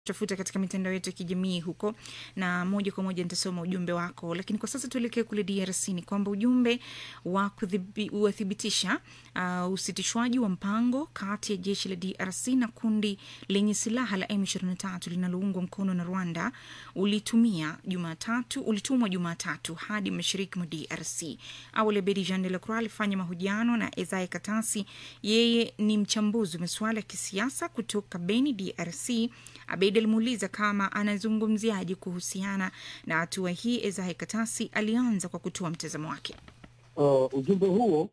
tafuta katika mitandao yetu ya kijamii huko, na moja kwa moja nitasoma ujumbe wako. Lakini kwa sasa tuelekee kule DRC. Ni kwamba ujumbe wa kuthibitisha uh, usitishwaji wa mpango kati ya jeshi la DRC na kundi lenye silaha la M23 linaloungwa mkono na Rwanda ulitumia Jumatatu ulitumwa Jumatatu hadi mashariki mwa DRC. Awali Abedi Jean de la Croix alifanya mahojiano na Ezae Katasi, yeye ni mchambuzi wa masuala ya kisiasa kutoka Beni, DRC. Abedi alimuuliza kama anazungumziaje kuhusiana na hatua hii. Ezae Katasi alianza kwa kutoa mtazamo wake. Uh, ujumbe huo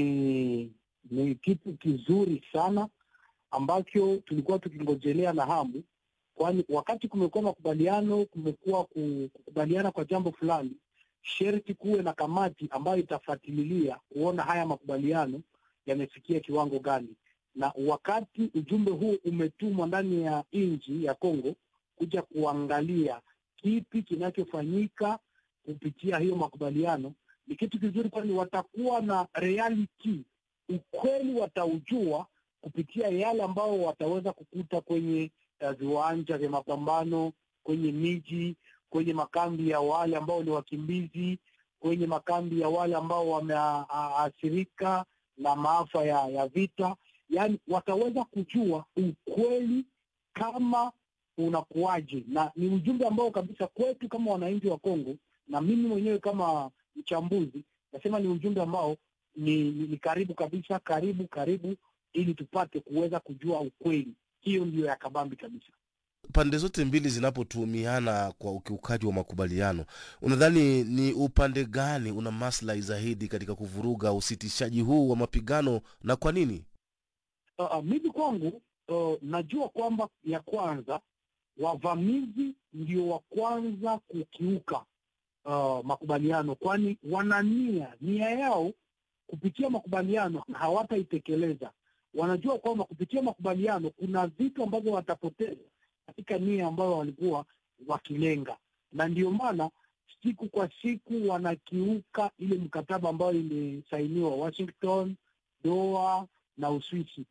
ni ni kitu kizuri sana ambacho tulikuwa tukingojelea na hamu, kwani wakati kumekuwa makubaliano, kumekuwa kukubaliana kwa jambo fulani, sherti kuwe na kamati ambayo itafuatilia kuona haya makubaliano yamefikia kiwango gani, na wakati ujumbe huu umetumwa ndani ya nchi ya Kongo kuja kuangalia kipi kinachofanyika kupitia hiyo makubaliano ni kitu kizuri, kwani watakuwa na reality, ukweli wataujua kupitia yale ambao wataweza kukuta kwenye uh, viwanja vya mapambano, kwenye miji, kwenye makambi ya wale ambao ni wakimbizi, kwenye makambi ya wale ambao wameathirika na maafa ya, ya vita. Yaani wataweza kujua ukweli kama unakuwaje, na ni ujumbe ambao kabisa kwetu kama wananchi wa Kongo na mimi mwenyewe kama mchambuzi nasema ni ujumbe ambao ni, ni, ni karibu kabisa, karibu karibu, ili tupate kuweza kujua ukweli. Hiyo ndiyo ya kabambi kabisa. Pande zote mbili zinapotuhumiana kwa ukiukaji wa makubaliano, unadhani ni upande gani una maslahi zaidi katika kuvuruga usitishaji huu wa mapigano na kwa nini? Uh, uh, mimi kwangu uh, najua kwamba ya kwanza wavamizi ndio wa kwanza kukiuka uh, makubaliano, kwani wana nia nia yao kupitia makubaliano hawataitekeleza. Wanajua kwamba kupitia makubaliano kuna vitu ambavyo watapoteza katika nia ambayo walikuwa wakilenga, na ndio maana siku kwa siku wanakiuka ile mkataba ambayo imesainiwa Washington, Doha na Uswisi.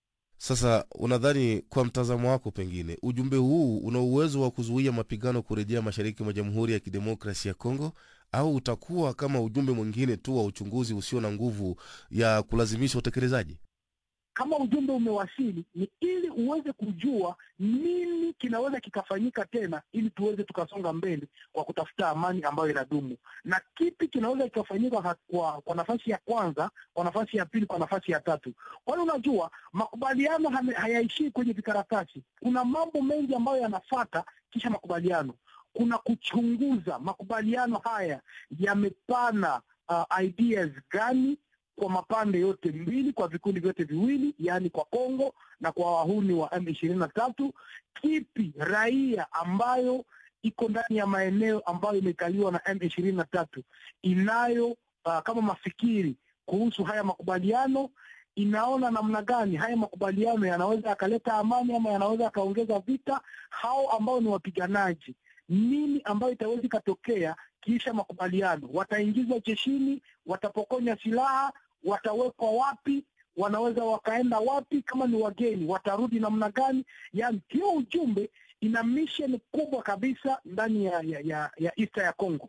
Sasa unadhani kwa mtazamo wako, pengine ujumbe huu una uwezo wa kuzuia mapigano kurejea mashariki mwa Jamhuri ya Kidemokrasi ya Kongo, au utakuwa kama ujumbe mwingine tu wa uchunguzi usio na nguvu ya kulazimisha utekelezaji? Kama ujumbe umewasili, ni ili uweze kujua nini kinaweza kikafanyika tena, ili tuweze tukasonga mbele kwa kutafuta amani ambayo inadumu, na kipi kinaweza kikafanyika kwa, kwa nafasi ya kwanza, kwa nafasi ya pili, kwa nafasi ya tatu. Kwani unajua makubaliano hayaishii kwenye vikaratasi. Kuna mambo mengi ambayo yanafata kisha makubaliano. Kuna kuchunguza makubaliano haya yamepana uh, ideas gani kwa mapande yote mbili, kwa vikundi vyote viwili, yaani kwa Kongo na kwa wahuni wa M ishirini na tatu. Kipi raia ambayo iko ndani ya maeneo ambayo imekaliwa na M ishirini na tatu inayo uh, kama mafikiri kuhusu haya makubaliano, inaona namna gani haya makubaliano yanaweza yakaleta amani ama yanaweza yakaongeza vita? Hao ambao ni wapiganaji, nini ambayo itaweza ikatokea kisha makubaliano? Wataingizwa jeshini? Watapokonya silaha? Watawekwa wapi? Wanaweza wakaenda wapi? Kama ni wageni watarudi namna gani? Yani hiyo ujumbe ina mission kubwa kabisa ndani ya ya, ya, ya East ya Congo.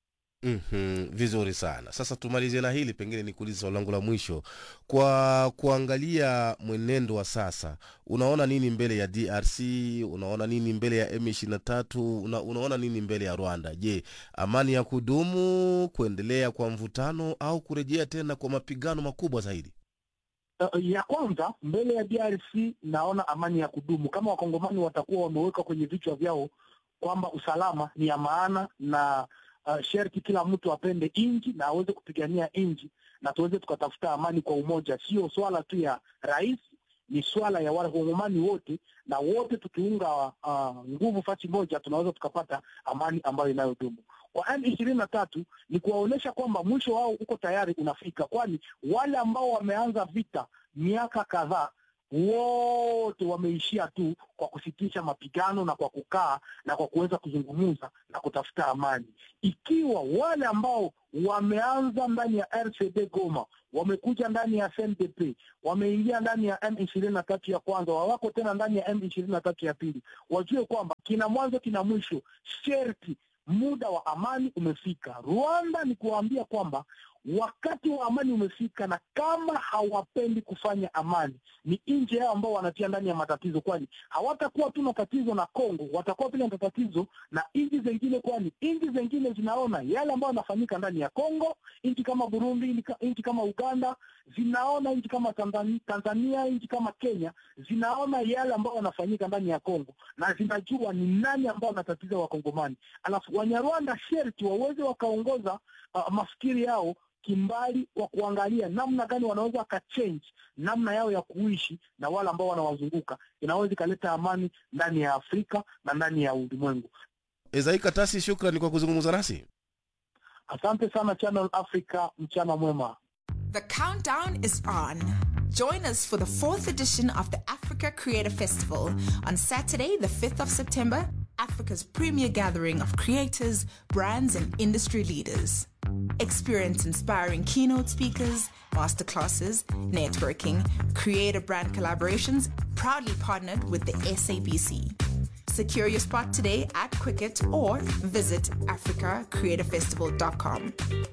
Mm-hmm, vizuri sana. Sasa tumalizie na hili, pengine nikuulize swali langu la mwisho. Kwa kuangalia mwenendo wa sasa, unaona nini mbele ya DRC? Unaona nini mbele ya M23? Una, unaona nini mbele ya Rwanda? Je, amani ya kudumu, kuendelea kwa mvutano au kurejea tena kwa mapigano makubwa zaidi? Uh, ya kwanza mbele ya DRC naona amani ya kudumu, kama wakongomani watakuwa wameweka kwenye vichwa vyao kwamba usalama ni ya maana na uh, sherti kila mtu apende nchi na aweze kupigania nchi na tuweze tukatafuta amani kwa umoja. Sio swala tu ya rais, ni swala ya wakongomani wote, na wote tukiunga uh, nguvu fasi moja tunaweza tukapata amani ambayo inayodumu. Kwa M ishirini na tatu ni kuwaonyesha kwamba mwisho wao uko tayari unafika, kwani wale ambao wameanza vita miaka kadhaa wote wameishia tu kwa kusitisha mapigano na kwa kukaa na kwa kuweza kuzungumza na kutafuta amani. Ikiwa wale ambao wameanza ndani ya RCD Goma wamekuja ndani ya CNDP wameingia ndani ya M ishirini na tatu ya kwanza, wawako tena ndani ya M ishirini na tatu ya pili, wajue kwamba kina mwanzo kina mwisho, sherti muda wa amani umefika. Rwanda ni kuwaambia kwamba wakati wa amani umefika, na kama hawapendi kufanya amani, ni nje yao ambao wanatia ndani ya matatizo, kwani hawatakuwa tu na tatizo na Kongo, watakuwa pia na tatizo na nchi zengine, kwani nchi zengine zinaona yale ambayo yanafanyika ndani ya Kongo. Nchi kama Burundi, nchi kama Uganda zinaona, nchi kama Tanzania, Tanzania, nchi kama Kenya zinaona yale ambayo yanafanyika ndani ya Kongo na zinajua ni nani ambao wanatatiza Wakongomani. Alafu Wanyarwanda sherti waweze wakaongoza uh, mafikiri yao kimbali wa kuangalia namna gani wanaweza wakachange namna yao ya kuishi na wale ambao wanawazunguka, inaweza ikaleta amani ndani ya Afrika na ndani ya ulimwengu. Ezai Katasi, shukrani kwa kuzungumza nasi. Asante sana Channel Africa, mchana mwema. The countdown is on. Join us for the fourth edition of the Africa Creator Festival on Saturday, the 5th of September, Africa's premier gathering of creators, brands, and industry leaders. Experience inspiring keynote speakers, masterclasses, networking, creator brand collaborations, proudly partnered with the SABC. Secure your spot today at Quicket or visit africacreatorfestival.com.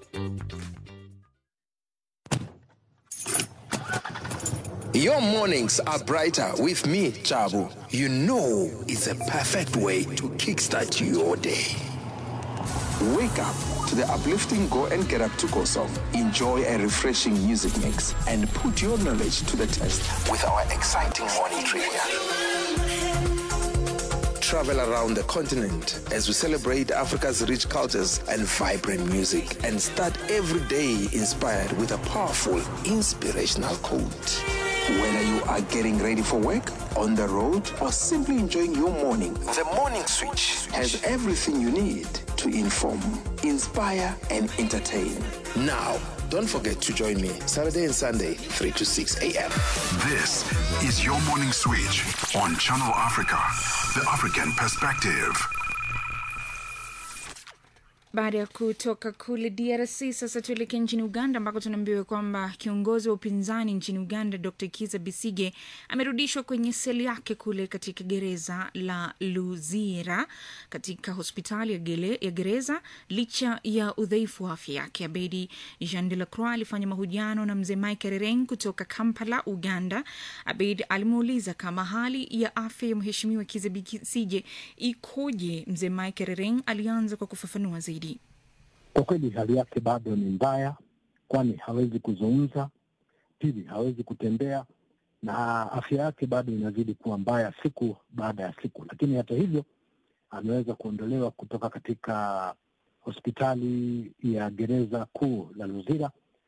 Your mornings are brighter with me, Chabu. You know it's a perfect way to kickstart your day. Wake up to the uplifting Go and Get Up to Go song. Enjoy a refreshing music mix and put your knowledge to the test with our exciting morning trivia. Travel around the continent as we celebrate Africa's rich cultures and vibrant music and start every day inspired with a powerful, inspirational quote. Whether you are getting ready for work, on the road, or simply enjoying your morning, the Morning Switch has everything you need to inform, inspire, and entertain. Now, don't forget to join me Saturday and Sunday, 3 to 6 a.m. This is your morning switch on Channel Africa, the African perspective. Baada ya kutoka kule DRC sasa tuelekee nchini Uganda ambako tunaambiwa kwamba kiongozi wa upinzani nchini Uganda Dr Kiza Bisige amerudishwa kwenye seli yake kule katika gereza la Luzira katika hospitali ya, gele, ya gereza licha ya udhaifu wa afya yake. Abedi Jean de la Croix alifanya mahojiano na mzee Mike Rereng kutoka Kampala, Uganda. Abed alimuuliza kama hali ya afya ya mheshimiwa Kiza Bisige ikoje. Mzee Mike Rereng alianza kwa kufafanua zaidi. Kwa kweli hali yake bado ni mbaya, kwani hawezi kuzungumza, pili hawezi kutembea, na afya yake bado inazidi kuwa mbaya siku baada ya siku. Lakini hata hivyo ameweza kuondolewa kutoka katika hospitali ya gereza kuu la Luzira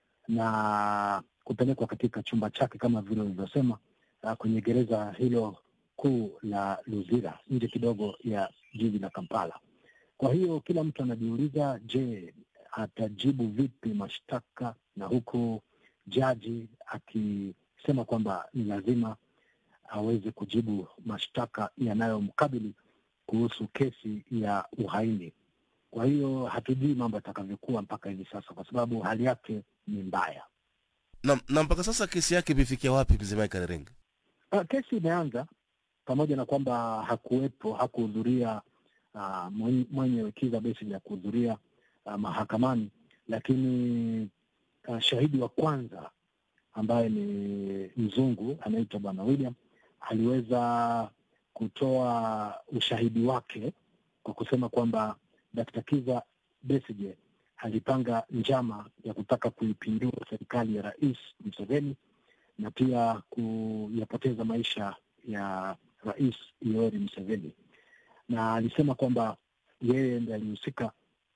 na kupelekwa katika chumba chake kama vile ulivyosema, kwenye gereza hilo kuu la Luzira nje kidogo ya jiji la Kampala. Kwa hiyo kila mtu anajiuliza, je, atajibu vipi mashtaka, na huku jaji akisema kwamba ni lazima aweze kujibu mashtaka yanayomkabili kuhusu kesi ya uhaini. Kwa hiyo hatujui mambo yatakavyokuwa mpaka hivi sasa, kwa sababu hali yake ni mbaya. Na, na mpaka sasa kesi yake imefikia wapi, mzee Michael Reng? Uh, kesi imeanza pamoja na kwamba hakuwepo, hakuhudhuria uh, mwenye Kizza Besigye kuhudhuria uh, mahakamani, lakini uh, shahidi wa kwanza ambaye ni mzungu anaitwa Bwana William aliweza kutoa ushahidi wake kwa kusema kwamba Dkt. Kizza Besigye alipanga njama ya kutaka kuipindua serikali ya Rais Museveni na pia kuyapoteza maisha ya Rais Yoweri Museveni na alisema kwamba yeye ndiye alihusika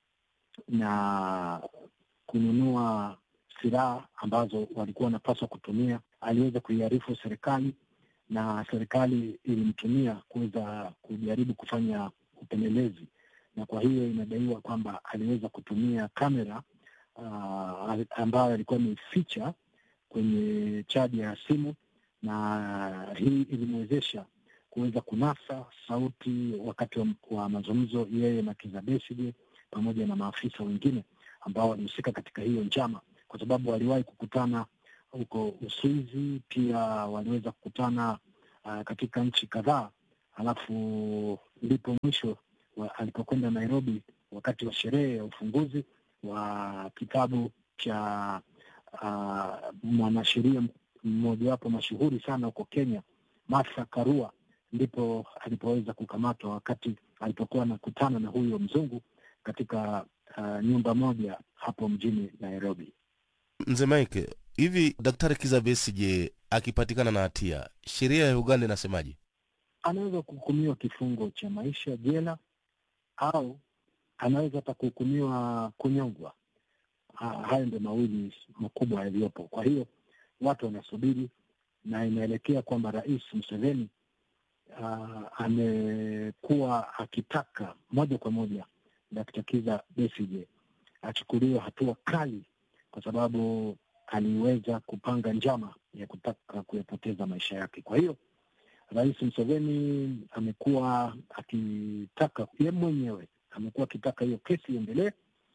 na kununua silaha ambazo walikuwa wanapaswa kutumia. Aliweza kuiarifu serikali na serikali ilimtumia kuweza kujaribu kufanya upelelezi, na kwa hiyo inadaiwa kwamba aliweza kutumia kamera uh, ambayo alikuwa ameificha kwenye chaji ya simu na hii ilimwezesha kuweza kunasa sauti wakati wa, wa mazungumzo yeye na Kizza Besigye pamoja na maafisa wengine ambao walihusika katika hiyo njama, kwa sababu waliwahi kukutana huko Uswizi, pia waliweza kukutana uh, katika nchi kadhaa, halafu ndipo mwisho wa, alipokwenda Nairobi wakati wa sherehe ya ufunguzi wa kitabu cha uh, mwanasheria mmojawapo mashuhuri sana huko Kenya, Martha Karua, ndipo alipoweza kukamatwa wakati alipokuwa anakutana na huyo mzungu katika uh, nyumba moja hapo mjini Nairobi. Mzee Mike, hivi Daktari Kizza Besigye akipatikana na hatia, sheria ya Uganda inasemaje? Anaweza kuhukumiwa kifungo cha maisha jela au anaweza hata kuhukumiwa kunyongwa. Ha- Hayo ndio mawili makubwa yaliyopo. Kwa hiyo watu wanasubiri, na inaelekea kwamba Rais Museveni uh, amekuwa akitaka moja kwa moja Dkt. Kizza Besigye achukuliwe hatua kali, kwa sababu aliweza kupanga njama ya kutaka kuyapoteza maisha yake. Kwa hiyo Rais Museveni amekuwa akitaka ye mwenyewe amekuwa akitaka hiyo kesi iendelee,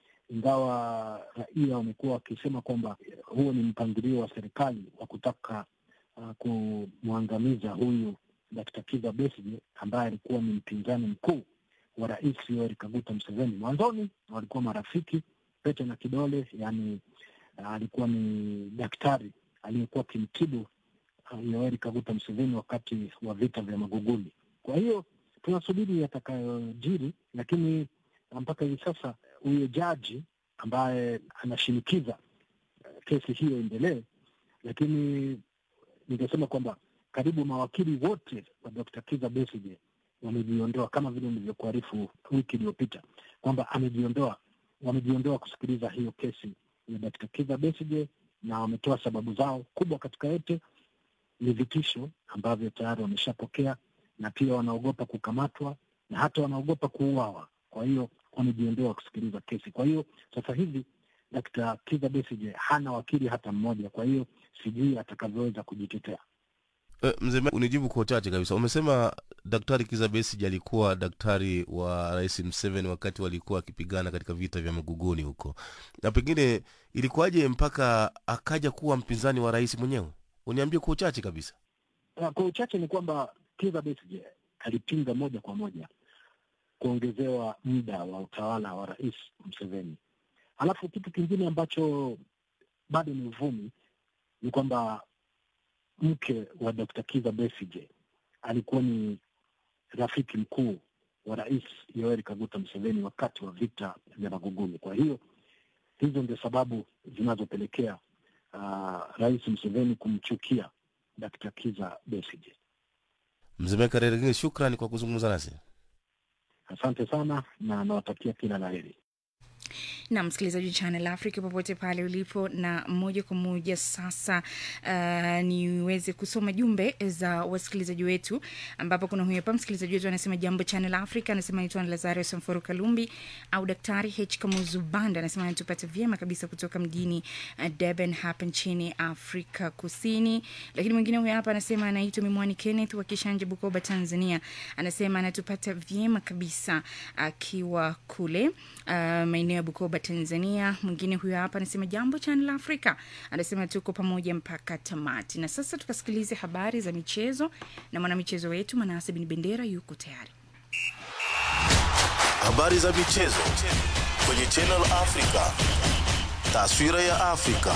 ingawa raia wamekuwa wakisema kwamba huo ni mpangilio wa serikali wa kutaka uh, kumwangamiza huyu Dkt. Kizza Besigye ambaye alikuwa ni mpinzani mkuu wa Rais Yoweri Kaguta Museveni. Mwanzoni walikuwa marafiki pete na kidole, yani uh, alikuwa ni daktari aliyekuwa akimtibu uh, Yoweri Kaguta Museveni wakati wa vita vya Maguguni. Kwa hiyo tunasubiri yatakayojiri, lakini mpaka hivi sasa huyo jaji ambaye anashinikiza uh, kesi hiyo endelee, lakini ningesema kwamba karibu mawakili wote wa Dr. Kizza Besigye wamejiondoa, kama vile nilivyokuarifu wiki iliyopita kwamba amejiondoa, wamejiondoa kusikiliza hiyo kesi ya Dr. Kizza Besigye, na wametoa sababu zao. Kubwa katika yote ni vitisho ambavyo tayari wameshapokea, na pia wanaogopa kukamatwa na hata wanaogopa kuuawa. Kwa hiyo wamejiondoa kusikiliza kesi. Kwa hiyo sasa hivi Dr. Kizza Besigye hana wakili hata mmoja, kwa hiyo sijui atakavyoweza kujitetea. E, mzee Mike, unijibu kwa uchache kabisa. Umesema Daktari Kizza Besigye alikuwa daktari wa Rais Museveni wakati walikuwa wakipigana katika vita vya Maguguni huko, na pengine ilikuwaje mpaka akaja kuwa mpinzani wa rais mwenyewe? Uniambie kwa uchache kabisa. Uh, Kwa uchache ni kwamba Kizza Besigye alipinga moja kwa moja kuongezewa muda wa utawala wa Rais Museveni. Alafu kitu kingine ambacho bado ni uvumi ni kwamba mke wa Dr. Kizza Besigye alikuwa ni rafiki mkuu wa Rais Yoweri Kaguta Museveni wakati wa vita vya Maguguni. Kwa hiyo hizo ndio sababu zinazopelekea uh, Rais Museveni kumchukia Dr. Kizza Besigye. Mzee Mike Rerengine, shukrani kwa kuzungumza nasi. Asante sana na nawatakia kila la heri. na msikilizaji wa Channel Africa popote pale ulipo, na moja kwa moja sasa uh, niweze kusoma jumbe za wasikilizaji wetu, ambapo kuna huyu hapa msikilizaji wetu anasema jambo Channel Africa, anasema naitwa Lazaro Samforo Kalumbi au Daktari H Kamuzubanda, anasema anatupata vyema kabisa kutoka mjini uh, Durban hapa nchini Afrika Kusini. Lakini mwingine huyu hapa anasema anaitwa Mimwani Kenneth wa Kishanje, Bukoba, Tanzania, anasema anatupata vyema kabisa akiwa kule uh, maeneo ya Bukoba, Tanzania. Mwingine huyo hapa anasema jambo Channel Africa, anasema tuko pamoja mpaka tamati. Na sasa tukasikilize habari za michezo na mwanamichezo wetu Manase Bin Bendera yuko tayari. Habari za michezo kwenye Channel Africa. Taswira ya Afrika.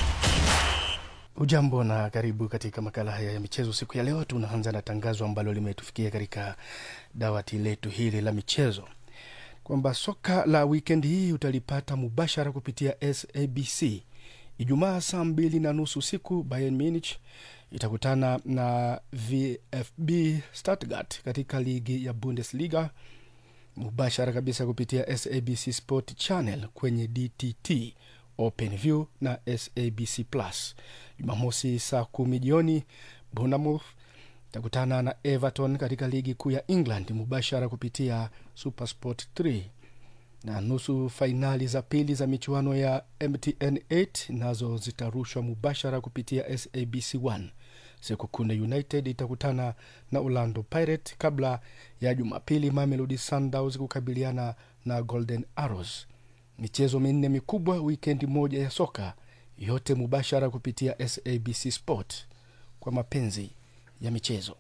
Ujambo na karibu katika makala haya ya michezo siku ya leo. Tunaanza na tangazo ambalo limetufikia katika dawati letu hili la michezo kwamba soka la wikendi hii utalipata mubashara kupitia SABC. Ijumaa saa mbili na nusu usiku Bayern Munich itakutana na VfB Stuttgart katika ligi ya Bundesliga mubashara kabisa kupitia SABC Sport Channel kwenye DTT OpenView na SABC Plus. Jumamosi saa kumi jioni Bournemouth itakutana na Everton katika ligi kuu ya England mubashara kupitia Supersport 3 na nusu fainali za pili za michuano ya MTN 8 nazo zitarushwa mubashara kupitia SABC 1. sekukune united itakutana na orlando pirate kabla ya jumapili mamelodi sundowns kukabiliana na golden arrows michezo minne mikubwa wikendi moja ya soka yote mubashara kupitia sabc sport kwa mapenzi ya michezo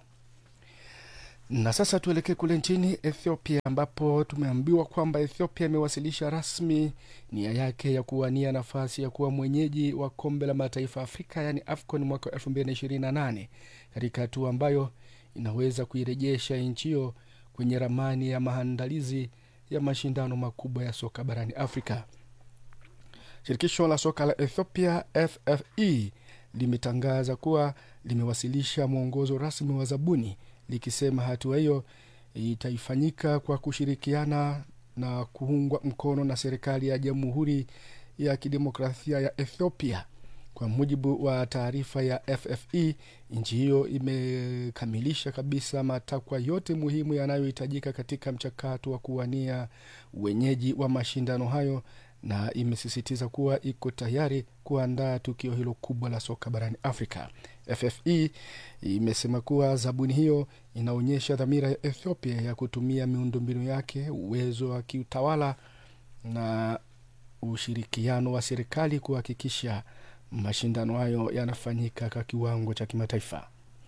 na sasa tuelekee kule nchini ethiopia ambapo tumeambiwa kwamba ethiopia imewasilisha rasmi nia yake ya kuwania nafasi ya kuwa mwenyeji wa kombe la mataifa afrika yaani afcon mwaka 228 katika hatua ambayo inaweza kuirejesha nchi hiyo kwenye ramani ya maandalizi ya mashindano makubwa ya soka barani afrika shirikisho la soka la ethiopia ffe limetangaza kuwa limewasilisha mwongozo rasmi wa zabuni likisema hatua hiyo itaifanyika kwa kushirikiana na kuungwa mkono na serikali ya jamhuri ya kidemokrasia ya ethiopia kwa mujibu wa taarifa ya ffe nchi hiyo imekamilisha kabisa matakwa yote muhimu yanayohitajika katika mchakato wa kuwania wenyeji wa mashindano hayo na imesisitiza kuwa iko tayari kuandaa tukio hilo kubwa la soka barani afrika ffe imesema kuwa zabuni hiyo inaonyesha dhamira ya ethiopia ya kutumia miundombinu yake uwezo wa kiutawala na ushirikiano wa serikali kuhakikisha mashindano hayo yanafanyika kwa kiwango cha kimataifa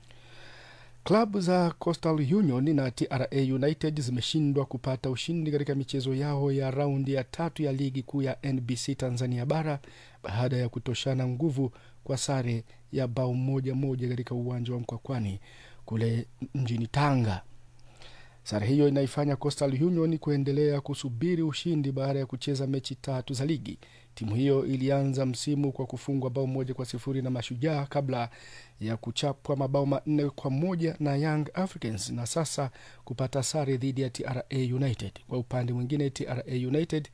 klabu za coastal union na tra united zimeshindwa kupata ushindi katika michezo yao ya raundi ya tatu ya ligi kuu ya nbc tanzania bara baada ya kutoshana nguvu kwa sare ya bao moja moja katika uwanja wa mkwakwani kule mjini tanga sare hiyo inaifanya coastal union kuendelea kusubiri ushindi baada ya kucheza mechi tatu za ligi timu hiyo ilianza msimu kwa kufungwa bao moja kwa sifuri na mashujaa kabla ya kuchapwa mabao manne kwa moja na young africans na sasa kupata sare dhidi ya tra united kwa upande mwingine tra united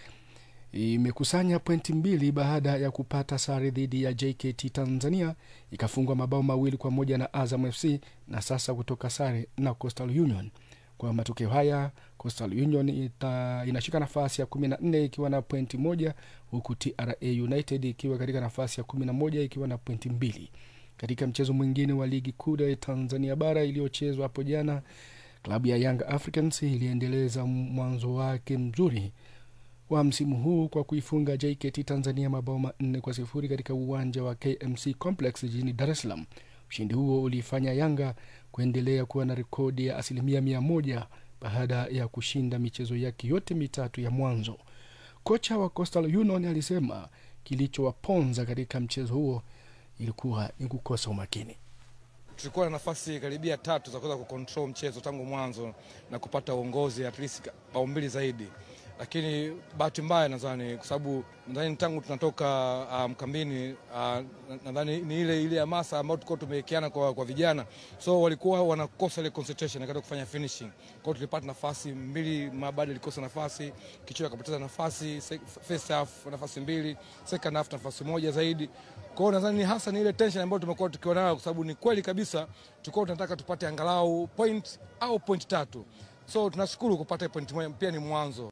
imekusanya pointi mbili baada ya kupata sare dhidi ya jkt tanzania ikafungwa mabao mawili kwa moja na azam fc na sasa kutoka sare na coastal union kwa matokeo haya coastal union ita, inashika nafasi ya kumi na nne ikiwa na pointi moja huku tra united ikiwa katika nafasi ya kumi na moja ikiwa na pointi mbili katika mchezo mwingine wa ligi kuu ya tanzania bara iliyochezwa hapo jana klabu ya young africans iliendeleza mwanzo wake mzuri wa msimu huu kwa kuifunga jkt tanzania mabao manne kwa sifuri katika uwanja wa kmc complex jijini dar es salaam ushindi huo uliifanya yanga kuendelea kuwa na rekodi ya asilimia mia moja baada ya kushinda michezo yake yote mitatu ya mwanzo kocha wa coastal union alisema kilichowaponza katika mchezo huo ilikuwa ni kukosa umakini tulikuwa na nafasi karibia tatu za kuweza kucontrol mchezo tangu mwanzo na kupata uongozi at least bao mbili zaidi lakini bahati mbaya nadhani kwa sababu nadhani tangu tunatoka mkambini um, uh, nadhani ni ile ile hamasa ambayo tulikuwa tumewekeana kwa, kwa vijana so walikuwa wanakosa ile concentration katika kufanya finishing kwa hiyo tulipata nafasi mbili mabada ilikosa nafasi kichwa akapoteza nafasi first half nafasi mbili second half nafasi moja zaidi kwa hiyo nadhani hasa ni ile tension ambayo tumekuwa tukiwa nayo kwa sababu ni kweli kabisa tulikuwa tunataka tupate angalau point au point tatu so tunashukuru kupata point moja pia ni mwanzo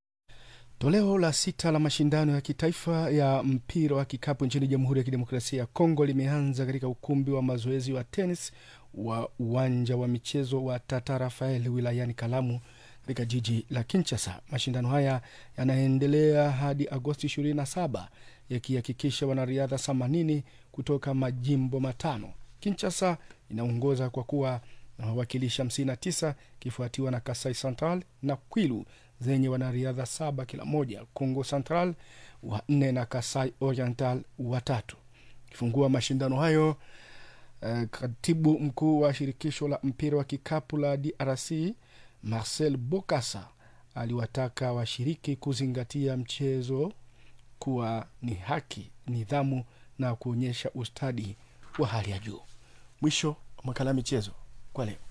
toleo la sita la mashindano ya kitaifa ya mpira wa kikapu nchini jamhuri ya kidemokrasia ya kongo limeanza katika ukumbi wa mazoezi wa tenis wa uwanja wa michezo wa tata rafael wilayani kalamu katika jiji la kinchasa mashindano haya yanaendelea hadi agosti 27 yakihakikisha wanariadha 80 kutoka majimbo matano kinchasa inaongoza kwa kuwa na wawakilishi 59 ikifuatiwa na kasai central na kwilu zenye wanariadha saba kila moja congo central wa nne na kasai oriental watatu kifungua mashindano hayo uh, katibu mkuu wa shirikisho la mpira wa kikapu la drc marcel bokasa aliwataka washiriki kuzingatia mchezo kuwa ni haki nidhamu na kuonyesha ustadi wa hali ya juu mwisho wa makala ya michezo kwa leo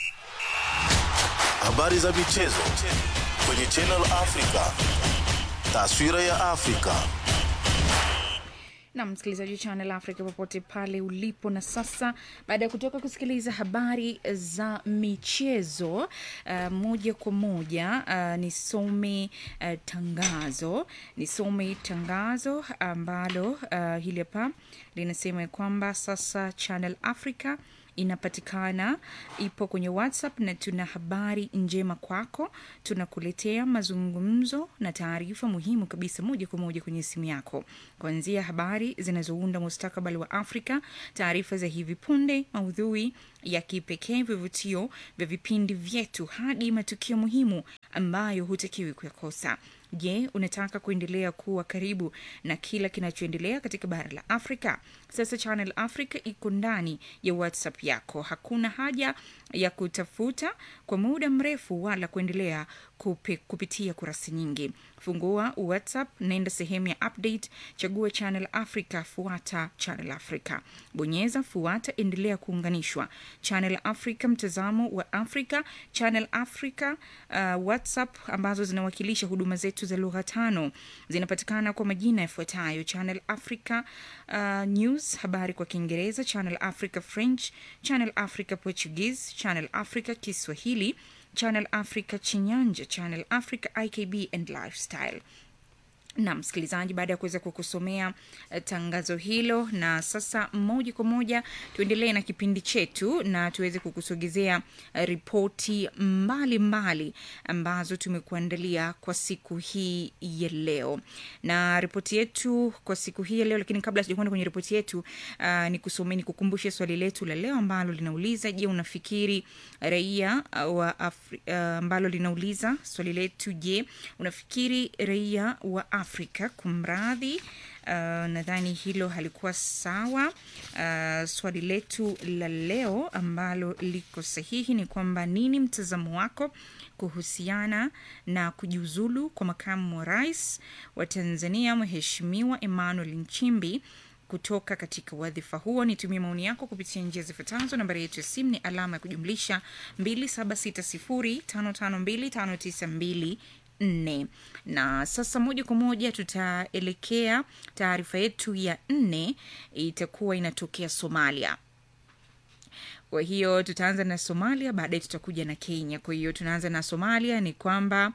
habari za michezo kwenye Channel Africa, taswira ya Afrika. na msikilizaji wa Channel Africa popote pale ulipo. Na sasa baada ya kutoka kusikiliza habari za michezo uh, moja kwa moja uh, nisome uh, tangazo nisome tangazo ambalo uh, hili hapa linasema ya kwamba sasa Channel Africa inapatikana ipo kwenye whatsapp na tuna habari njema kwako tunakuletea mazungumzo na taarifa muhimu kabisa moja kwa moja kwenye simu yako kuanzia habari zinazounda mustakabali wa afrika taarifa za hivi punde maudhui ya kipekee vivutio vya vipindi vyetu hadi matukio muhimu ambayo hutakiwi kuyakosa je unataka kuendelea kuwa karibu na kila kinachoendelea katika bara la afrika sasa channel africa iko ndani ya whatsapp yako hakuna haja ya kutafuta kwa muda mrefu wala kuendelea kupi, kupitia kurasa nyingi fungua whatsapp naenda sehemu ya update chagua channel africa fuata channel africa bonyeza fuata endelea kuunganishwa channel africa mtazamo wa africa channel africa uh, whatsapp ambazo zinawakilisha huduma zetu za lugha tano zinapatikana kwa majina yafuatayo channel africa uh, news habari kwa kiingereza channel africa french channel africa portuguese channel africa kiswahili channel africa chinyanja channel africa ikb and lifestyle na msikilizaji baada ya kuweza kukusomea uh, tangazo hilo na sasa moja kwa moja tuendelee na kipindi chetu na tuweze kukusogezea uh, ripoti mbalimbali ambazo tumekuandalia kwa siku hii ya leo na ripoti yetu kwa siku hii ya leo lakini kabla sijakwenda kwenye ripoti yetu uh, ni kusomea ni kukumbushe swali letu la leo ambalo linauliza je unafikiri raia uh, wa Afri- uh, ambalo linauliza swali letu je unafikiri raia wa afrika kumradhi uh, nadhani hilo halikuwa sawa uh, swali letu la leo ambalo liko sahihi ni kwamba nini mtazamo wako kuhusiana na kujiuzulu kwa makamu wa rais wa tanzania mheshimiwa emmanuel nchimbi kutoka katika wadhifa huo nitumie maoni yako kupitia njia zifuatazo nambari yetu ya simu ni alama ya kujumlisha 2760552592 nne na sasa moja kwa moja tutaelekea taarifa yetu ya nne itakuwa inatokea somalia kwa hiyo tutaanza na somalia baadaye tutakuja na kenya kwa hiyo tunaanza na somalia ni kwamba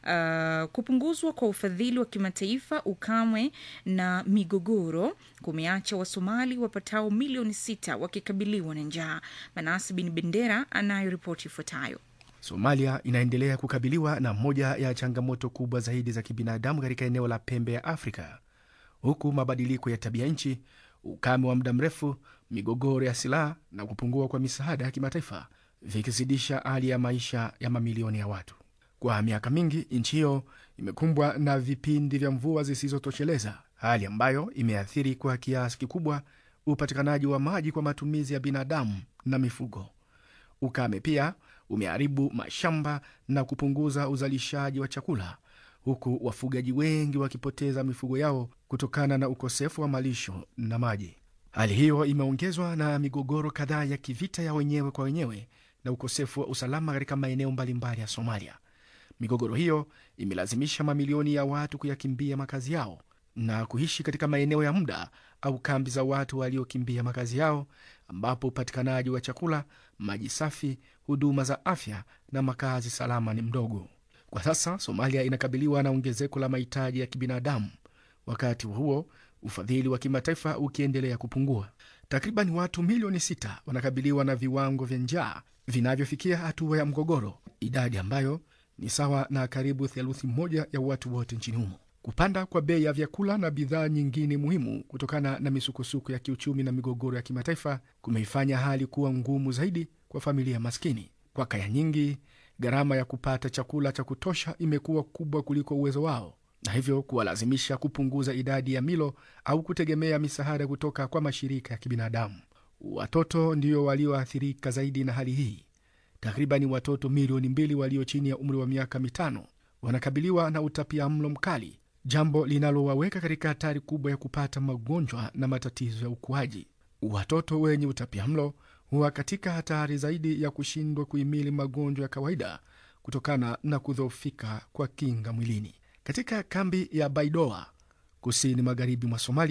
uh, kupunguzwa kwa ufadhili wa kimataifa ukamwe na migogoro kumeacha wasomali wapatao milioni sita wakikabiliwa na njaa manasi bin bendera anayo ripoti ifuatayo Somalia inaendelea kukabiliwa na moja ya changamoto kubwa zaidi za kibinadamu katika eneo la pembe ya Afrika, huku mabadiliko ya tabia nchi, ukame wa muda mrefu, migogoro ya silaha na kupungua kwa misaada ya kimataifa vikizidisha hali ya maisha ya mamilioni ya watu. Kwa miaka mingi, nchi hiyo imekumbwa na vipindi vya mvua zisizotosheleza, hali ambayo imeathiri kwa kiasi kikubwa upatikanaji wa maji kwa matumizi ya binadamu na mifugo. Ukame pia umeharibu mashamba na kupunguza uzalishaji wa chakula, huku wafugaji wengi wakipoteza mifugo yao kutokana na ukosefu wa malisho na maji. Hali hiyo imeongezwa na migogoro kadhaa ya kivita ya wenyewe kwa wenyewe na ukosefu wa usalama katika maeneo mbalimbali ya Somalia. Migogoro hiyo imelazimisha mamilioni ya watu kuyakimbia makazi yao na kuishi katika maeneo ya muda au kambi za watu waliokimbia makazi yao, ambapo upatikanaji wa chakula, maji safi, huduma za afya na makazi salama ni mdogo. Kwa sasa Somalia inakabiliwa na ongezeko la mahitaji ya kibinadamu, wakati huo ufadhili wa kimataifa ukiendelea kupungua. Takriban watu milioni sita wanakabiliwa na viwango vya njaa vinavyofikia hatua ya mgogoro, idadi ambayo ni sawa na karibu theluthi moja ya watu wote nchini humo. Kupanda kwa bei ya vyakula na bidhaa nyingine muhimu kutokana na misukosuko ya kiuchumi na migogoro ya kimataifa kumeifanya hali kuwa ngumu zaidi kwa familia maskini. Kwa kaya nyingi, gharama ya kupata chakula cha kutosha imekuwa kubwa kuliko uwezo wao, na hivyo kuwalazimisha kupunguza idadi ya milo au kutegemea misaada kutoka kwa mashirika ya kibinadamu. Watoto ndio walioathirika zaidi na hali hii. Takribani watoto milioni mbili walio chini ya umri wa miaka mitano wanakabiliwa na utapia mlo mkali, jambo linalowaweka katika hatari kubwa ya kupata magonjwa na matatizo ya ukuaji. Watoto wenye utapia mlo huwa katika hatari zaidi ya kushindwa kuhimili magonjwa ya kawaida kutokana na kudhoofika kwa kinga mwilini. Katika kambi ya Baidoa kusini magharibi mwa Somalia,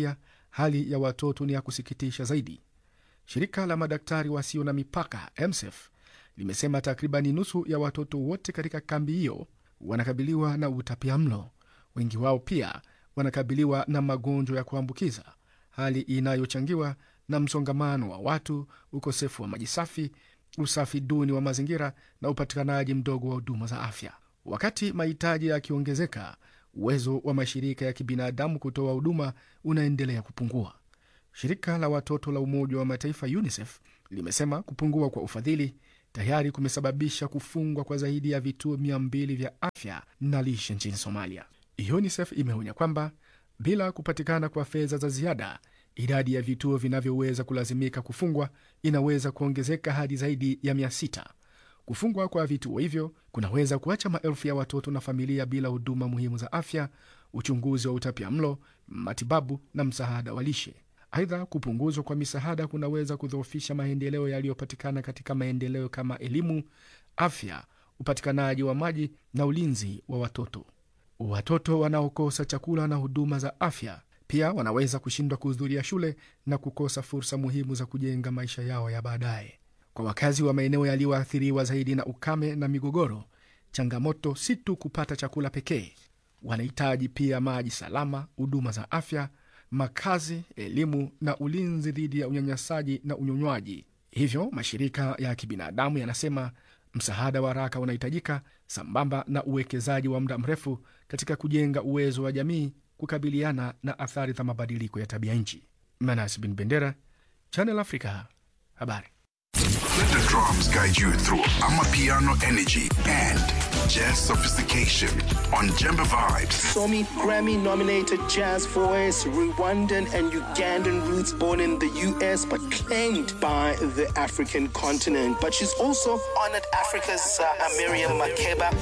hali ya watoto ni ya kusikitisha zaidi. Shirika la madaktari wasio na mipaka MSF limesema takribani nusu ya watoto wote katika kambi hiyo wanakabiliwa na utapia mlo. Wengi wao pia wanakabiliwa na magonjwa ya kuambukiza, hali inayochangiwa na msongamano wa watu, ukosefu wa maji safi, usafi duni wa mazingira na upatikanaji mdogo wa huduma za afya. Wakati mahitaji yakiongezeka, uwezo wa mashirika ya kibinadamu kutoa huduma unaendelea kupungua. Shirika la watoto la Umoja wa Mataifa UNICEF limesema kupungua kwa ufadhili tayari kumesababisha kufungwa kwa zaidi ya vituo mia mbili vya afya na lishe nchini Somalia. UNICEF imeonya kwamba bila kupatikana kwa fedha za ziada, idadi ya vituo vinavyoweza kulazimika kufungwa inaweza kuongezeka hadi zaidi ya mia sita. Kufungwa kwa vituo hivyo kunaweza kuacha maelfu ya watoto na familia bila huduma muhimu za afya, uchunguzi wa utapia mlo, matibabu na msaada wa lishe. Aidha, kupunguzwa kwa misaada kunaweza kudhoofisha maendeleo yaliyopatikana katika maendeleo kama elimu, afya, upatikanaji wa maji na ulinzi wa watoto. Watoto wanaokosa chakula na huduma za afya pia wanaweza kushindwa kuhudhuria shule na kukosa fursa muhimu za kujenga maisha yao ya baadaye. Kwa wakazi wa maeneo yaliyoathiriwa zaidi na ukame na migogoro, changamoto si tu kupata chakula pekee. Wanahitaji pia maji salama, huduma za afya, makazi, elimu na ulinzi dhidi ya unyanyasaji na unyonywaji. Hivyo mashirika ya kibinadamu yanasema msaada wa haraka unahitajika sambamba na uwekezaji wa muda mrefu katika kujenga uwezo wa jamii kukabiliana na athari za mabadiliko ya tabia nchi. Manas bin Bendera, Channel Africa, habari. Let the drums guide you through Amapiano energy and jazz sophistication on Jemba Vibes. Somi Grammy nominated jazz voice, Rwandan and Ugandan roots, born in the US but claimed by the African continent. But she's also honored Africa's uh, Miriam Makeba.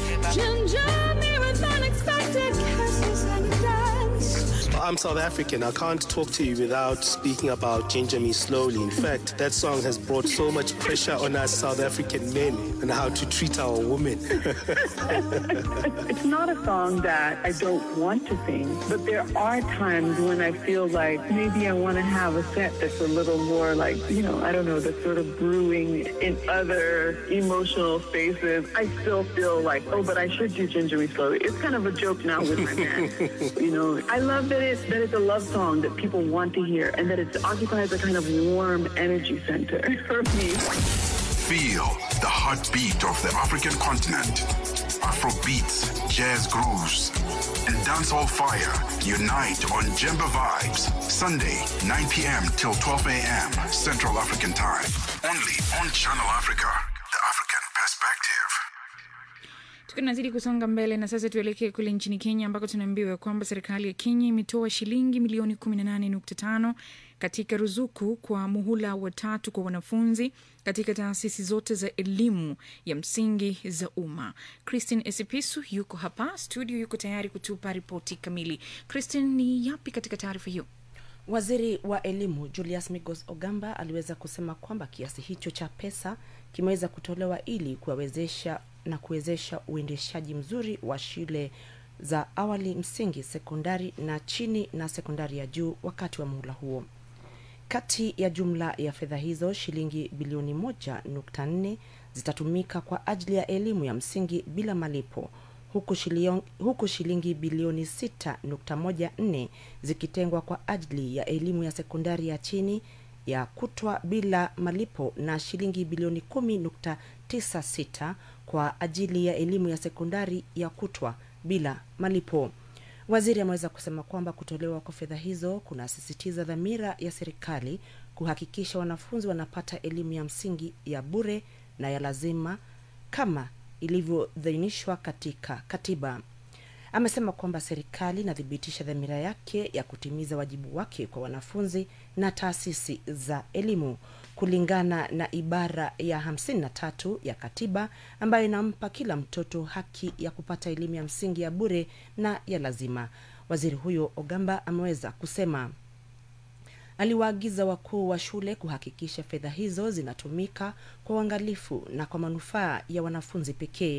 I'm South African. I can't talk to you without speaking about Ginger Me Slowly. In fact, that song has brought so much pressure on us South African men and how to treat our women. It's not a song that I don't want to sing, but there are times when I feel like maybe I want to have a set that's a little more like, you know, I don't know, that's sort of brewing in other emotional spaces. I still feel like, oh, but I should do Ginger Me Slowly. It's kind of a joke now with my man. you know, I love that it's, that it's a love song that people want to hear and that it occupies a kind of warm energy center for me. Feel the heartbeat of the African continent. Afro beats, jazz grooves, and dancehall fire unite on Jemba Vibes. Sunday, 9 p.m. till 12 a.m. Central African Time. Only on Channel Africa, the African perspective. tukiwa tunazidi kusonga mbele na sasa tuelekee kule nchini kenya ambako tunaambiwa kwamba serikali ya kenya imetoa shilingi milioni 18.5 katika ruzuku kwa muhula wa tatu kwa wanafunzi katika taasisi zote za elimu ya msingi za umma christin esipisu yuko hapa studio yuko tayari kutupa ripoti kamili christin ni yapi katika taarifa hiyo Waziri wa elimu Julius Migos Ogamba aliweza kusema kwamba kiasi hicho cha pesa kimeweza kutolewa ili kuwawezesha na kuwezesha uendeshaji mzuri wa shule za awali, msingi, sekondari na chini na sekondari ya juu wakati wa muhula huo. Kati ya jumla ya fedha hizo, shilingi bilioni moja nukta nne zitatumika kwa ajili ya elimu ya msingi bila malipo huku shilingi, huku shilingi bilioni 6.14 zikitengwa kwa ajili ya elimu ya sekondari ya chini ya kutwa bila malipo na shilingi bilioni 10.96 kwa ajili ya elimu ya sekondari ya kutwa bila malipo. Waziri ameweza kusema kwamba kutolewa kwa fedha hizo kunasisitiza dhamira ya serikali kuhakikisha wanafunzi wanapata elimu ya msingi ya bure na ya lazima kama ilivyodhainishwa katika katiba. Amesema kwamba serikali inathibitisha dhamira yake ya kutimiza wajibu wake kwa wanafunzi na taasisi za elimu kulingana na ibara ya 53 ya katiba ambayo inampa kila mtoto haki ya kupata elimu ya msingi ya bure na ya lazima. Waziri huyo Ogamba ameweza kusema aliwaagiza wakuu wa shule kuhakikisha fedha hizo zinatumika kwa uangalifu na kwa manufaa ya wanafunzi pekee.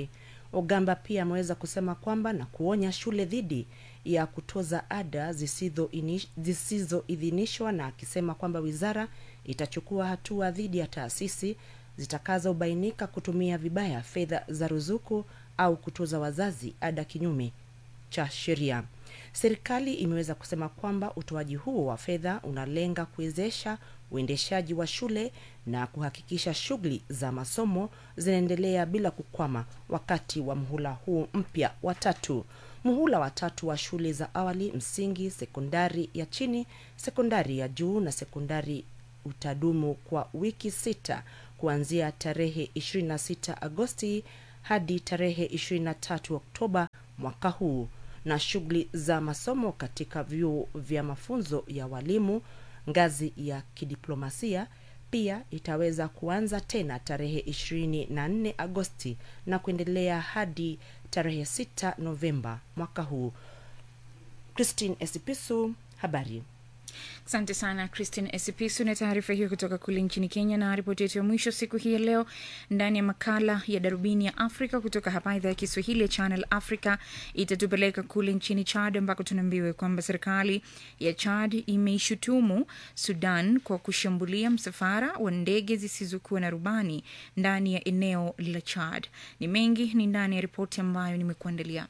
ogamba pia ameweza kusema kwamba na kuonya shule dhidi ya kutoza ada zisizoidhinishwa zisizo na akisema kwamba wizara itachukua hatua dhidi ya taasisi zitakazobainika kutumia vibaya fedha za ruzuku au kutoza wazazi ada kinyume cha sheria serikali imeweza kusema kwamba utoaji huo wa fedha unalenga kuwezesha uendeshaji wa shule na kuhakikisha shughuli za masomo zinaendelea bila kukwama wakati wa mhula huu mpya wa tatu muhula wa tatu wa shule za awali msingi sekondari ya chini sekondari ya juu na sekondari utadumu kwa wiki sita kuanzia tarehe 26 agosti hadi tarehe 23 oktoba mwaka huu na shughuli za masomo katika vyuo vya mafunzo ya walimu ngazi ya kidiplomasia pia itaweza kuanza tena tarehe 24 agosti na kuendelea hadi tarehe 6 novemba mwaka huu christine esipisu habari asante sana christine esipisu na taarifa hiyo kutoka kule nchini kenya na ripoti yetu ya mwisho siku hii ya leo ndani ya makala ya darubini ya afrika kutoka hapa idhaa ya kiswahili ya channel africa itatupeleka kule nchini chad ambako tunaambiwa kwamba serikali ya chad imeishutumu sudan kwa kushambulia msafara wa ndege zisizokuwa na rubani ndani ya eneo la chad ni mengi ni ndani ya ripoti ambayo nimekuandalia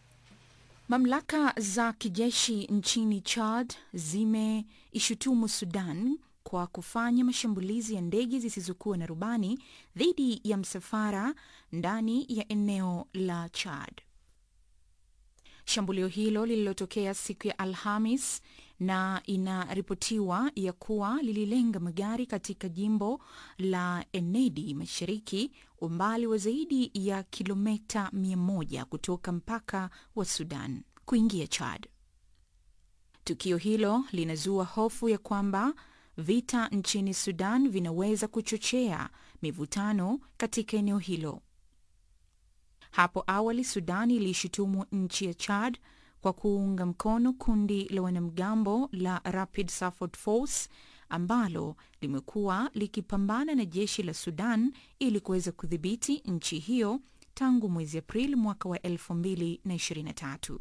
Mamlaka za kijeshi nchini Chad zimeishutumu Sudan kwa kufanya mashambulizi ya ndege zisizokuwa na rubani dhidi ya msafara ndani ya eneo la Chad. Shambulio hilo lililotokea siku ya Alhamis na inaripotiwa ya kuwa lililenga magari katika jimbo la Enedi Mashariki, umbali wa zaidi ya kilomita 100 kutoka mpaka wa Sudan kuingia Chad. Tukio hilo linazua hofu ya kwamba vita nchini Sudan vinaweza kuchochea mivutano katika eneo hilo. Hapo awali Sudan iliishutumu nchi ya Chad kwa kuunga mkono kundi la wanamgambo la Rapid Support Force ambalo limekuwa likipambana na jeshi la Sudan ili kuweza kudhibiti nchi hiyo tangu mwezi Aprili mwaka wa 2023.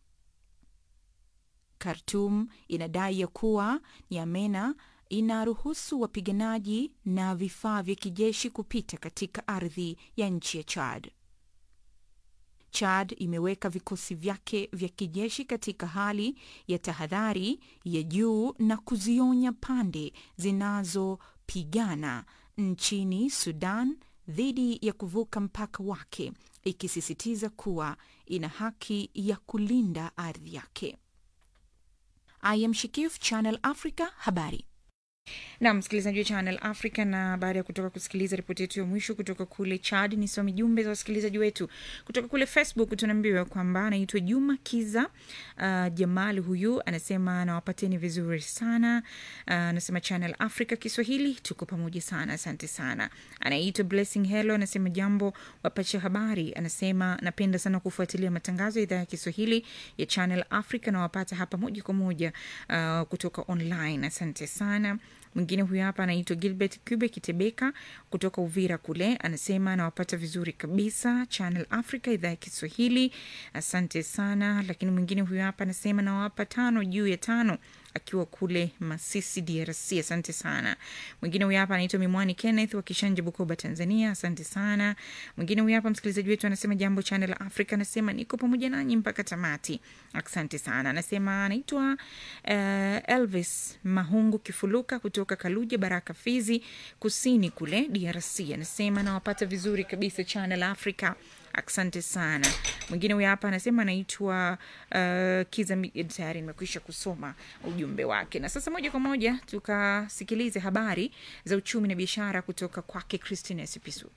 Khartoum inadai ya kuwa Nyamena inaruhusu wapiganaji na vifaa vya kijeshi kupita katika ardhi ya nchi ya Chad. Chad imeweka vikosi vyake vya kijeshi katika hali ya tahadhari ya juu na kuzionya pande zinazopigana nchini Sudan dhidi ya kuvuka mpaka wake, ikisisitiza kuwa ina haki ya kulinda ardhi yake. I am Shikif, Channel Africa, habari na msikilizaji wa Channel Africa. Na baada ya kutoka kusikiliza ripoti yetu ya mwisho kutoka kule Chad, nisome jumbe za wasikilizaji wetu kutoka kule Facebook. Tunaambiwa kwamba anaitwa Juma Kiza uh, Jamal, huyu anasema anawapateni vizuri sana uh, anasema Channel Africa Kiswahili tuko pamoja sana, asante sana. Anaitwa Blessing Hello, anasema jambo wapacha habari, anasema napenda sana kufuatilia matangazo ya idhaa ya Kiswahili ya Channel Africa na wapata hapa moja kwa moja uh, kutoka online, asante sana. Mwingine huyu hapa anaitwa Gilbert Cube Kitebeka kutoka Uvira kule, anasema anawapata vizuri kabisa Channel Africa idhaa ya Kiswahili, asante sana. Lakini mwingine huyu hapa anasema nawapa tano juu ya tano akiwa kule Masisi, DRC. Asante sana. Mwingine huyu hapa anaitwa Mimwani Kenneth wa Kishanje, Bukoba, Tanzania. Asante sana. Mwingine huyu hapa msikilizaji wetu anasema jambo Channel Africa, anasema niko pamoja nanyi mpaka tamati. Asante sana. Anasema anaitwa uh, Elvis Mahungu Kifuluka kutoka Kaluja, Baraka, Fizi Kusini kule DRC. Anasema nawapata vizuri kabisa Channel Africa. Asante sana. Mwingine huyu hapa anasema anaitwa uh, Kiza. Tayari nimekwisha kusoma ujumbe wake, na sasa moja kwa moja tukasikilize habari za uchumi na biashara kutoka kwake Christine Sipisu.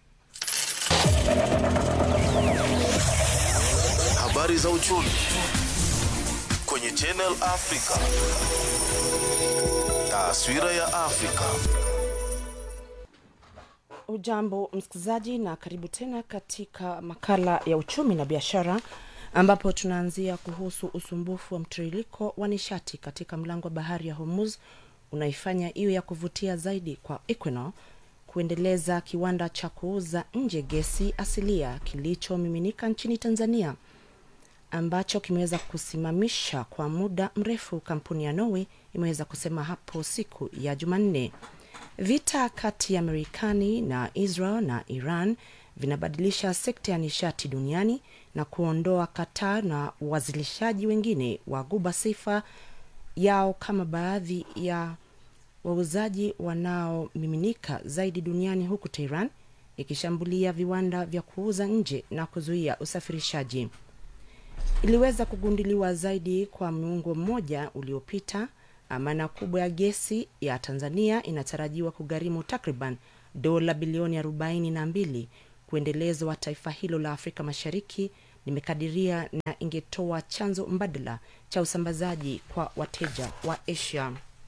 Habari za uchumi kwenye Channel Africa. Taswira ya Afrika. Ujambo msikilizaji, na karibu tena katika makala ya uchumi na biashara, ambapo tunaanzia kuhusu usumbufu wa mtiririko wa nishati katika mlango wa bahari ya Hormuz unaifanya iwe ya kuvutia zaidi kwa Equinor kuendeleza kiwanda cha kuuza nje gesi asilia kilichomiminika nchini Tanzania ambacho kimeweza kusimamisha kwa muda mrefu, kampuni ya Norway imeweza kusema hapo siku ya Jumanne. Vita kati ya Marekani na Israel na Iran vinabadilisha sekta ya nishati duniani na kuondoa Qatar na wazilishaji wengine wa Ghuba sifa yao kama baadhi ya wauzaji wanaomiminika zaidi duniani, huku Tehran ikishambulia viwanda vya kuuza nje na kuzuia usafirishaji. Iliweza kugunduliwa zaidi kwa muongo mmoja uliopita. Amana kubwa ya gesi ya Tanzania inatarajiwa kugharimu takriban dola bilioni arobaini na mbili. Kuendelezwa wa taifa hilo la Afrika Mashariki limekadiria na ingetoa chanzo mbadala cha usambazaji kwa wateja wa Asia.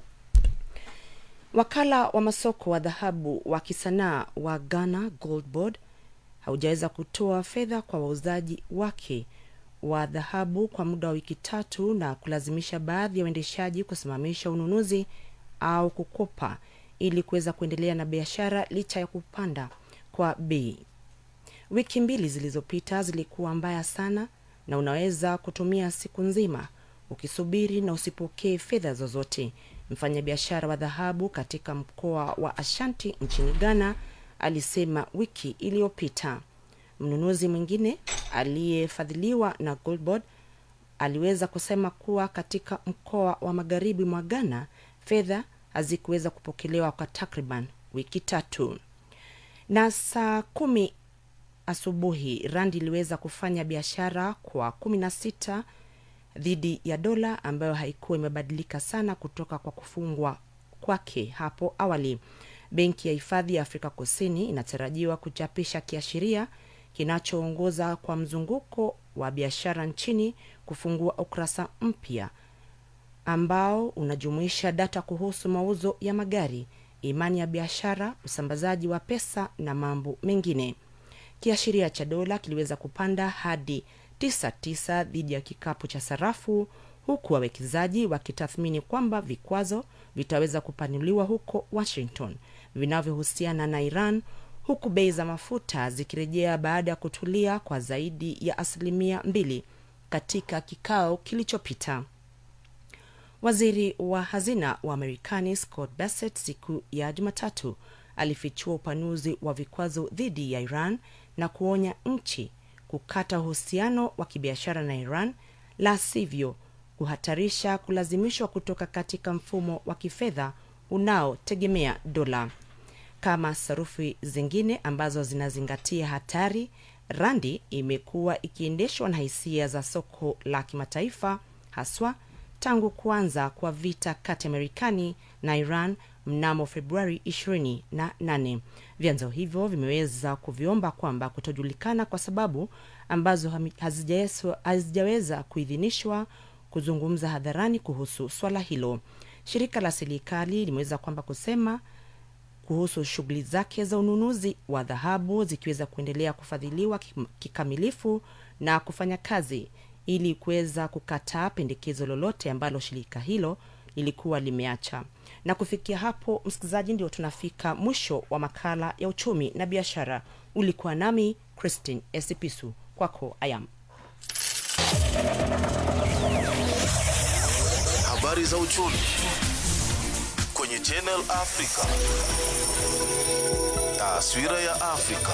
Wakala wa masoko wa dhahabu wa kisanaa wa Ghana Gold Board haujaweza kutoa fedha kwa wauzaji wake wa dhahabu kwa muda wa wiki tatu na kulazimisha baadhi ya waendeshaji kusimamisha ununuzi au kukopa ili kuweza kuendelea na biashara licha ya kupanda kwa bei. Wiki mbili zilizopita zilikuwa mbaya sana, na unaweza kutumia siku nzima ukisubiri na usipokee fedha zozote. Mfanyabiashara wa dhahabu katika mkoa wa Ashanti nchini Ghana alisema wiki iliyopita. Mnunuzi mwingine aliyefadhiliwa na Goldboard aliweza kusema kuwa katika mkoa wa magharibi mwa Ghana fedha hazikuweza kupokelewa kwa takriban wiki tatu. Na saa kumi asubuhi randi iliweza kufanya biashara kwa kumi na sita dhidi ya dola ambayo haikuwa imebadilika sana kutoka kwa kufungwa kwake hapo awali. Benki ya Hifadhi ya Afrika Kusini inatarajiwa kuchapisha kiashiria kinachoongoza kwa mzunguko wa biashara nchini kufungua ukurasa mpya ambao unajumuisha data kuhusu mauzo ya magari, imani ya biashara, usambazaji wa pesa na mambo mengine. Kiashiria cha dola kiliweza kupanda hadi 99 dhidi ya kikapu cha sarafu, huku wawekezaji wakitathmini kwamba vikwazo vitaweza kupanuliwa huko Washington vinavyohusiana na Iran, huku bei za mafuta zikirejea baada ya kutulia kwa zaidi ya asilimia mbili katika kikao kilichopita. Waziri wa hazina wa Marekani Scott Bassett siku ya Jumatatu alifichua upanuzi wa vikwazo dhidi ya Iran na kuonya nchi kukata uhusiano wa kibiashara na Iran, la sivyo kuhatarisha kulazimishwa kutoka katika mfumo wa kifedha unaotegemea dola. Kama sarufi zingine ambazo zinazingatia hatari, randi imekuwa ikiendeshwa na hisia za soko la kimataifa, haswa tangu kuanza kwa vita kati ya Marekani na Iran mnamo Februari 28. Vyanzo hivyo vimeweza kuviomba kwamba kutojulikana kwa sababu ambazo hazijaweza kuidhinishwa kuzungumza hadharani kuhusu swala hilo. Shirika la serikali limeweza kwamba kusema kuhusu shughuli zake za ununuzi wa dhahabu zikiweza kuendelea kufadhiliwa kikamilifu na kufanya kazi ili kuweza kukataa pendekezo lolote ambalo shirika hilo lilikuwa limeacha. Na kufikia hapo, msikilizaji, ndio tunafika mwisho wa makala ya uchumi na biashara. Ulikuwa nami Christine Esipisu, kwako ayam. Habari za uchumi kwenye Channel Africa. Taswira ya Afrika.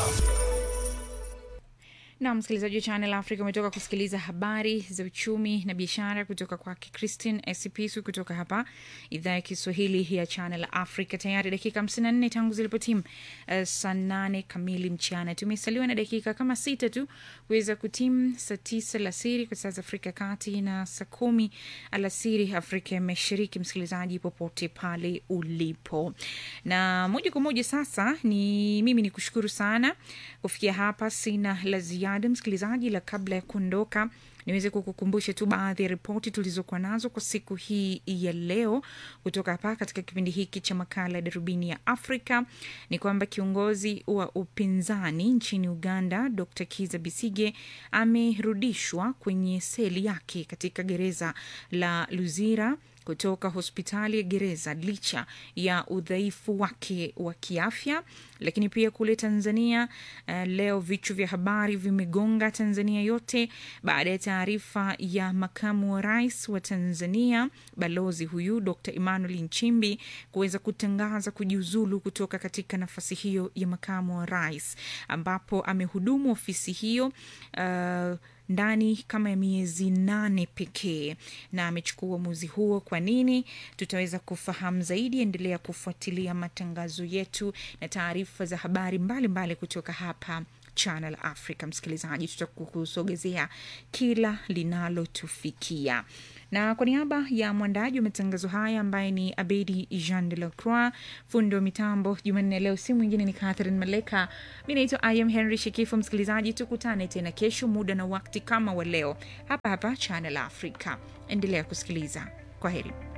na msikilizaji wa Channel Africa umetoka kusikiliza habari za uchumi na biashara kutoka kwake Christine Esipisu kutoka hapa idhaa ya Kiswahili ya Channel Africa. Tayari dakika hamsini na nne tangu zilipotimu uh, saa nane kamili mchana. Tumesaliwa na dakika kama sita tu kuweza kutimu saa tisa alasiri kwa saa za Afrika ya Kati na saa kumi alasiri Afrika ya Mashariki. Msikilizaji popote pale ulipo, na moja kwa moja sasa ni mimi ni kushukuru sana kufikia hapa, sina la ziada msikilizaji, la kabla ya kuondoka niweze kukukumbusha tu baadhi ya ripoti tulizokuwa nazo kwa siku hii ya leo kutoka hapa katika kipindi hiki cha makala ya darubini ya Afrika. Ni kwamba kiongozi wa upinzani nchini Uganda Dr Kiza Bisige amerudishwa kwenye seli yake katika gereza la Luzira kutoka hospitali ya gereza licha ya udhaifu wake wa kiafya. Lakini pia kule Tanzania uh, leo vichwa vya habari vimegonga Tanzania yote baada ya taarifa ya makamu wa rais wa Tanzania balozi huyu Dr. Emmanuel Nchimbi kuweza kutangaza kujiuzulu kutoka katika nafasi hiyo ya makamu wa rais, ambapo amehudumu ofisi hiyo uh, ndani kama ya miezi nane pekee na amechukua uamuzi huo. Kwa nini? Tutaweza kufahamu zaidi. Endelea kufuatilia matangazo yetu na taarifa za habari mbalimbali mbali kutoka hapa Channel Africa. Msikilizaji, tutakusogezea kila linalotufikia na kwa niaba ya mwandaji wa matangazo haya ambaye ni Abedi Jean de la Croix, fundi wa mitambo Jumanne leo, si mwingine ni Catherine Maleka. Mi naitwa Im Henry Shekifu. Msikilizaji, tukutane tena kesho muda na wakati kama wa leo hapa hapa Channel Africa. Endelea kusikiliza. Kwa heri.